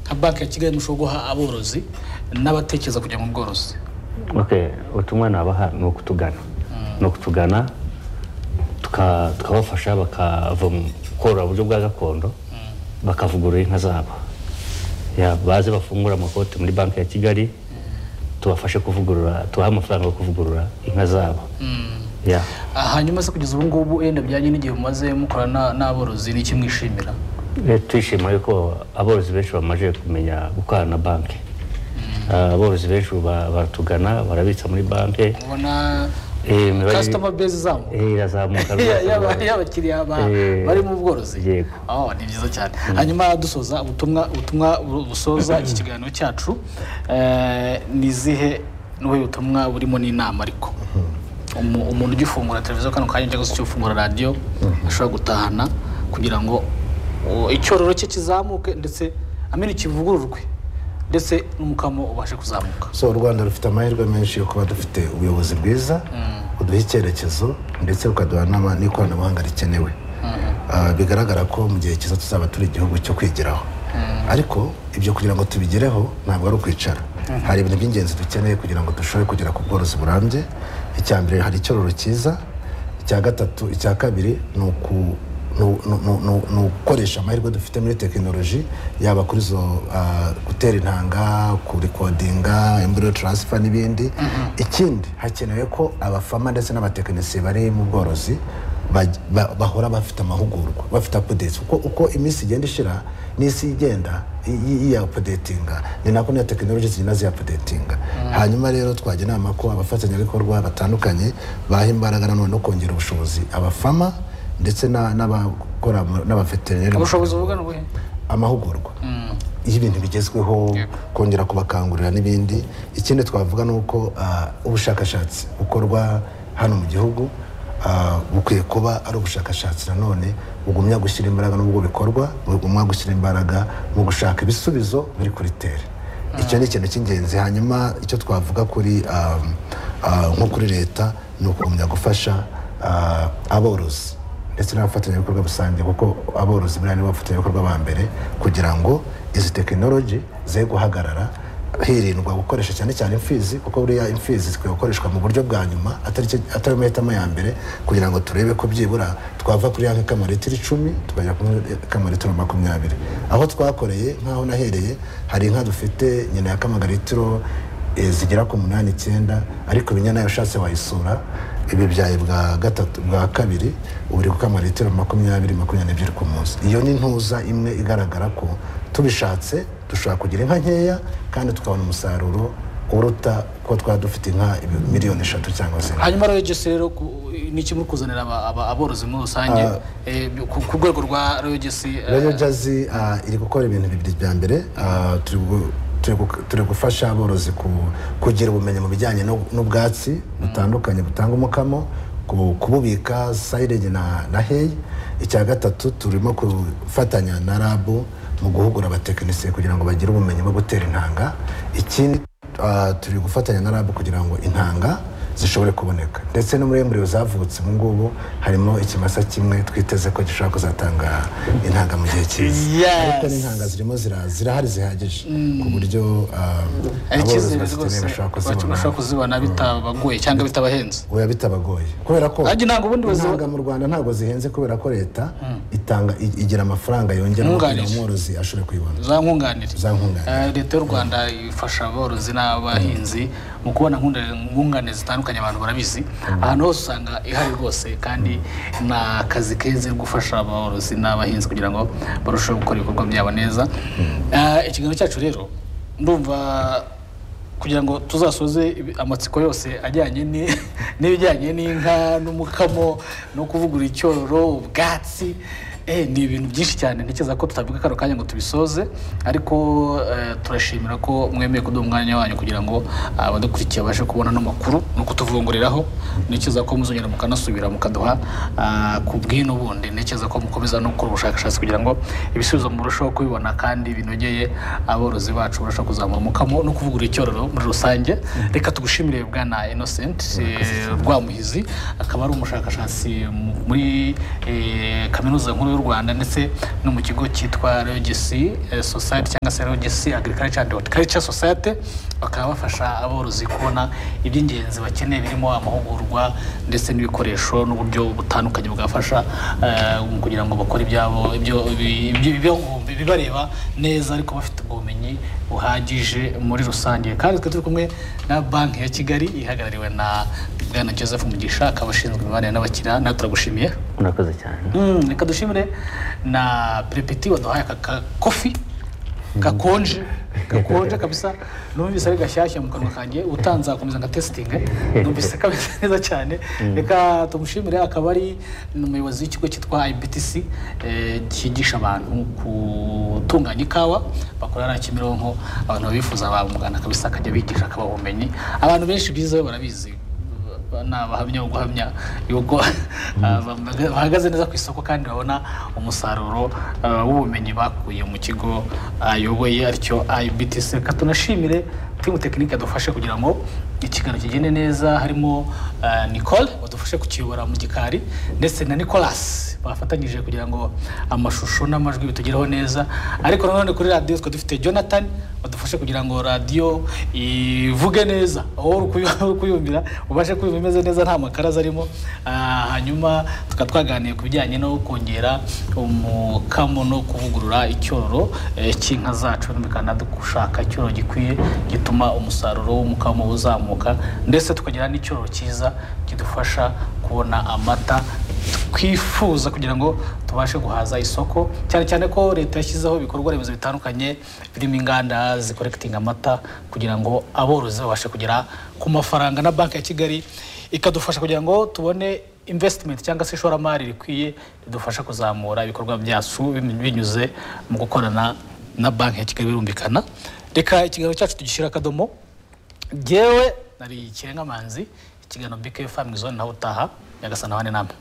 nka banki ya kigali mushobora guha aborozi n'abatekereza kujya mu bworozi ok ubutumwa nabaha ni ukutugana ni ukutugana tuka- tukabafasha bakava mu korora buryo bwa gakondo bakavugurura inka zabo Ya, baze bafungura amakoti muri banki ya kigali tubafashe kuvugurura tubahe amafaranga yo kuvugurura inka zabo Ya. Ah, hanyuma se kugeza ubu ngubu wenda bijyanye n'igihe mumaze mukorana n'aborozi ni iki mwishimira Eh, turishima yuko aborozi benshi bamaze kumenya gukorana na banki Ah, aborozi benshi ubu ba- baratugana barabitsa muri banki mubona Eh, imibare- customer base izamuka Eh, irazamuka rwose yaba- rwose. y'abakiriya ba- Eh, bari mu bworozi yego. Oh, ni byiza cyane hanyuma dusoza ubutumwa ubutumwa bu- busoza iki kiganiro cyacu eh, ni izihe n'ubuhe butumwa burimo n'inama ariko Umu- umuntu ujya ufungura televiziyo kano kanya cyangwa se ujya ufungura radiyo ashobora gutahana kugira ngo o, icyororo cye kizamuke ndetse amenya kivugururwe ndetse n'umukamo ubashe kuzamuka so u rwanda rufite amahirwe menshi yo kuba dufite ubuyobozi bwiza buduha icyerekezo ndetse bukaduha n'ama- n'ikoranabuhanga rikenewe Ah, bigaragara ko mu gihe cyiza tuzaba turi igihugu cyo kwigiraho ariko ibyo kugira ngo tubigereho ntabwo ari ukwicara hari ibintu by'ingenzi dukeneye kugira ngo dushobore kugera ku bworozi burambye icya mbere hari icyororo cyiza icya gatatu icya kabiri ni uku- ni u- ni u- ni u- ni u- ni ugukoresha amahirwe dufite muri tekinoloji yaba kuri zo ah, gutera intanga kurikodinga embriyo taransifa n'ibindi ikindi hakenewe ko abafama ndetse n'abatekinisiye bari mu bworozi baj- ba- bahora bafite amahugurwa bafite apudeti kuko uko iminsi igenda ishira n'isi igenda yi- yi- apudetinga ni nako n'iyo tekinoloji zigenda ziyapudetinga hanyuma rero twajya inama ko abafatanyabikorwa batandukanye baha imbaraga nanone no kongera ubushobozi abafama ndetse na- n'abakora mu- n'abaveterineri ubushobozi buvuga ni ubuhe amahugurwa y'ibintu bigezweho kongera kubakangurira n'ibindi ikindi twavuga ni uko ah, ubushakashatsi bukorwa hano mu gihugu ah, bukwiye kuba ari ubushakashatsi nanone bugumya gushyira imbaraga n'ubwo bikorwa bugumya gushyira imbaraga mu gushaka ibisubizo biri kuri tere icyo ni ikintu cy'ingenzi hanyuma icyo twavuga kuri ah, ah, nko kuri leta ni ukugumya gufasha ah, aborozi ndetse n'abafatanyabikorwa rusange kuko aborozi buriya nibo bafatanyabikorwa ba mbere kugira ngo izi tekinoloji ze guhagarara hirindwa gukoresha cyane cyane imfizi kuko buriya imfizi zikwiye gukoreshwa mu buryo bwa nyuma atari cyo- atari amahitamo ya mbere kugira ngo turebe ko byibura twava kuri ya nk'ikamaritiro icumi tukajya kuri ikamaritiro makumyabiri aho twakoreye nk'aho nahereye hari inka dufite nyina ya kamagaritiro eh, zigera ku munani icyenda ariko ibinya nayo ushatse wayisura ibibyaye bwa gatatu bwa kabiri ubu uri gukama litiro makumyabiri makumyabiri n'ebyiri ku munsi iyo ni ntuza imwe igaragara ko tubishatse dushobora kugira inka nkeya kandi tukabona umusaruro uruta uko twaba dufite inka ibi- miliyoni eshatu cyangwa se hanyuma rero regisi rero ku- ni kimwe kuzanira aba- aba- aborozi muri rusange eh, ku ku rwego rwa regisi rero jazi ah, iri gukora ibintu bibiri bya mbere ah, turi gu- turi gu- turi gufasha aborozi ku- kugira ubumenyi mu bijyanye n'u- n'ubwatsi butandukanye butanga umukamo ku- kububika sayirege na na heyi icya gatatu turimo gufatanya na rabu mu guhugura abatekinisiye kugira ngo bagire ubumenyi bwo gutera intanga ikindi ah, turi gufatanya na rabu kugira ngo intanga zishobore kuboneka ndetse no muri embriyo zavutse ubu ngubu harimo ikimasa kimwe twiteze ko gishobora kuzatanga intanga mu gihe cyiza Yes. ariko n'intanga zirimo zira- zirahari zihagije ku buryo ah, ari aborozi icyizere bazikeneye rwose bashobora bashobora kuzibona kuzibona bitabagoye cyangwa bitabahenze oya bitabagoye kubera ko Ajya intanga ubundi bazi- intanga mu rwanda ntabwo zihenze kubera ko leta itanga i- igira amafaranga yongera kugira Nkunganire. ngo umworozi ashobore kuyibona za nkunganire Za nkunganire. Eh, leta y'u rwanda ifasha aborozi n'abahinzi mu kubona nkunda- nkunganire zitandukanye abantu barabizi ahantu hose usanga ihari rwose kandi ni akazi keza gufasha aborozi n'abahinzi kugira ngo barusheho gukora ibikorwa byabo neza Eh, ikiganiro cyacu rero ndumva kugira ngo tuzasoze ibi- amatsiko yose ajyanye ni- n'ibijyanye n'inka n'umukamo no kuvugura icyororo ubwatsi eh, ni ibintu byinshi cyane ntekereza ko tutavuga kano kanya ngo tubisoze ariko eh, turashimira ko mwemeye kuduha umwanya wanyu kugira ngo abadukurikiye babashe kubona no makuru no kutuvunguriraho ntekereza ko muzongera mukanasubira mukaduha ah, ku bw'ino bundi ntekereza ko mukomeza no gukora ubushakashatsi kugira ngo ibisubizo murusheho kubibona kandi binogeye aborozi bacu barushaho kuzamura umukamo no kuvugura icyororo muri rusange reka tugushimire bwana innocent eh, rwamuhizi akaba ari umushakashatsi mu- muri eh, kaminuza nkuru y'u y'u rwanda ndetse no mu kigo cyitwa regisi society cyangwa se regisi agriculture and horticulture society bakaba bafasha aborozi kubona iby'ingenzi bakeneye birimo amahugurwa ndetse n'ibikoresho n'uburyo butandukanye bwafasha eh, kugira ngo bakore ibyabo ibyo- ibi- ibyo- ibyo- bibareba neza ariko bafite ubumenyi buhagije muri rusange kandi tukaba turi kumwe na banki ya kigali ihagarariwe na bwana joseph mugisha akaba ashinzwe imibanire n'abakiriya nawe turagushimiye murakoze cyane Mm, reka dushimire na perepeti waduhaye aka ka kofi gakonje gakonje kabisa numvise ari gashyashya mu kanwa kanjye utanzakomeza nka tesitinge numvise kameze neza cyane reka tumushimire akaba ari umuyobozi w'ikigo cyitwa ibtc eh, cyigisha abantu gutunganya ikawa bakora hariya kimironko abantu babifuza bamugana kabisa akajya bigisha akabaha ubumenyi abantu benshi bize barabizi ni abahamya bo guhamya yuko ah, bambaga- bahagaze neza ku isoko kandi babona umusaruro ah, w'ubumenyi bakuye mu kigo ayoboye aricyo ibtc reka tunashimire timu tekinike yadufashe kugira ngo ikiganiro kigende neza harimo ah, nicole wadufashe kukiyobora mu gikari ndetse na nicolas bafatanyije kugira ngo amashusho n'amajwi bitugereho neza ariko nanone kuri radiyo twari dufite jonathan badufashe kugira ngo radiyo ivuge neza aho uri kuyu- uri kuyumvira ubashe kuyumva imeze neza nta makaraza arimo Ah, hanyuma tukaba twaganiriye ku bijyanye no kongera umukamo no kuvugurura icyororo eh, cy'inka zacu bikana dushaka icyororo gikwiye gituma umusaruro w'umukamo uzamuka ndetse tukagira n'icyororo cyiza kidufasha kubona amata twifuza kugira ngo tubashe guhaza isoko cyane cyane ko leta yashyizeho ibikorwa remezo bitandukanye birimo inganda zikorekitinga amata kugira ngo aborozi babashe kugera ku mafaranga na banki ya kigali ikadufasha kugira ngo tubone investment cyangwa se ishoramari rikwiye ridufasha kuzamura ibikorwa byacu binyuze mu gukorana na banki ya kigali birumvikana reka ikiganiro cyacu tugishyira akadomo ngewe nari ikirengamanzi ikiganiro bike family zone nawe utaha nyagasana abane namwe